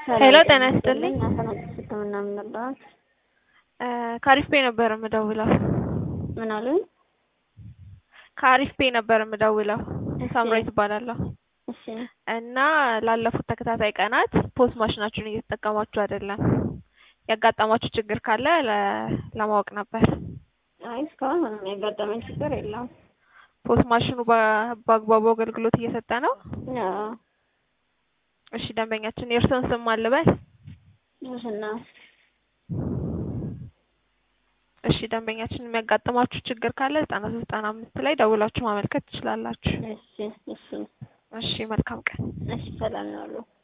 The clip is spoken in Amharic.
ሄሎ ጤና ይስጥልኝ። አሰናጭ ሕክምና ምን ነበር? ከአሪፍ ፔ ነበር የምደውለው። ምን አሉኝ? ከአሪፍ ፔ ነበር የምደውለው። እሺ። ሳምራዊት እባላለሁ እሺ እና ላለፉት ተከታታይ ቀናት ፖስ ማሽናችሁን እየተጠቀማችሁ አይደለም። ያጋጠማችሁ ችግር ካለ ለ- ለማወቅ ነበር። አይ እስካሁን ምንም ያጋጠመኝ ችግር የለም። ፖስ ማሽኑ በ- በአግባቡ አገልግሎት እየሰጠ ነው? አዎ እሺ ደንበኛችን የእርስዎን ስም ማን ልበል? ሙስና እሺ ደንበኛችን የሚያጋጥማችሁ ችግር ካለ ዘጠና ሶስት ዘጠና አምስት ላይ ደውላችሁ ማመልከት ትችላላችሁ። እሺ እሺ እሺ መልካም ቀን። እሺ ሰላም ነው አሉ